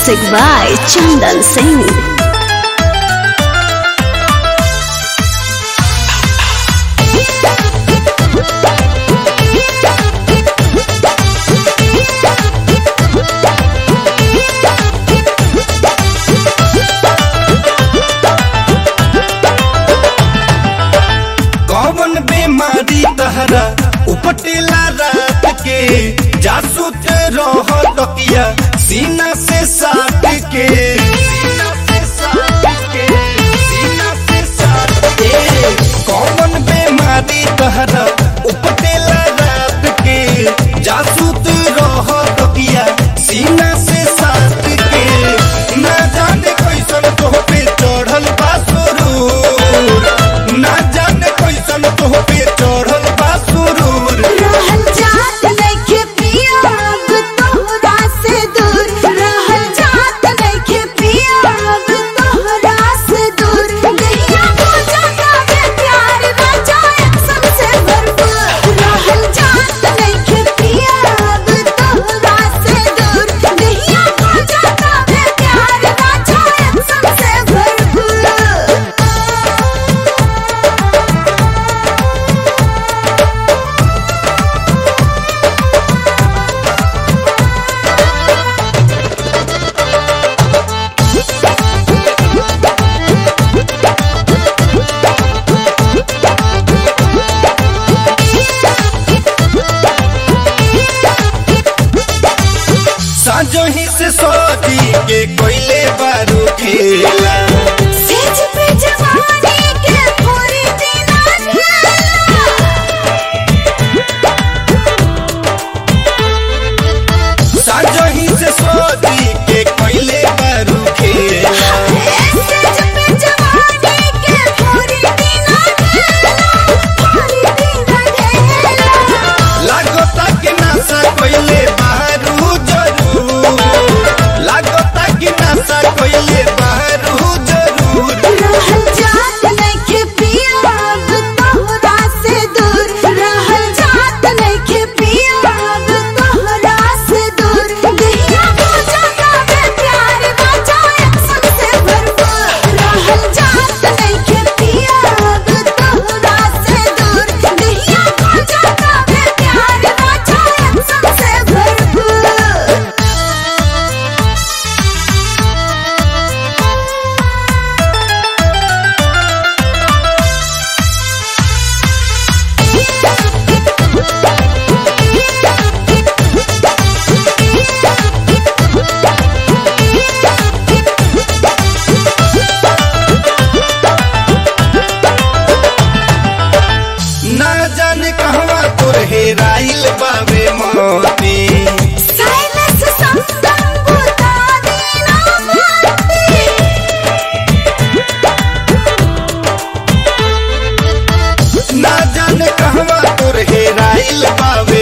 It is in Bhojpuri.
Music by Chandan Singh. कौन बीमारी तहरा उपटेला रात के जासूत रह तकिया सीना से साट के सीना से साट के सीना से साट के कौन बीमारी तहरा उपटेला रात के जासूत रह तकिया सीना से साट के ना जाने कैसन तोह पे चढ़ल बा सुरूर ना जाने कैसन तोह पे चढ़ल बा सुरूर रहल जात नइखे पिया अब तोहरा से दूर रहल जात नइखे पिया अब तोहरा से दूर नैया हो जाता बे प्यार राजा एक्शन से भरपूर रहल जात नइखे पिया अब तोहरा से दूर नैया हो जाता बे प्यार राजा एक्शन से भरपूर साजो ही से सोची के कोयले बारू खेला सेज पे जवानी के पूरी दिना साजो ही से सोची के कोयले बारू खेला सेज पे जवानी के पूरी दिना पूरी दिना ढेला लागोता के नासा कोयले बारू जरूर लागोता के नासा कोयले बारू जरूर रहल जात नइखे पिया अब तोहरा से दूर रहल जात नइखे पिया अब तोहरा से दूर दहिया हो जाता बे प्यार राजा एक्शन से भरपूर रहल जात नइखे पिया अब तोहरा से दूर दहिया हो जाता बे प्यार राजा एक्शन से भरपूर ना जाने कहवा तोर हेराइल बावे मोती साइलेंस संगम बुता देना माती ना जाने कहवा तोर हेराइल बावे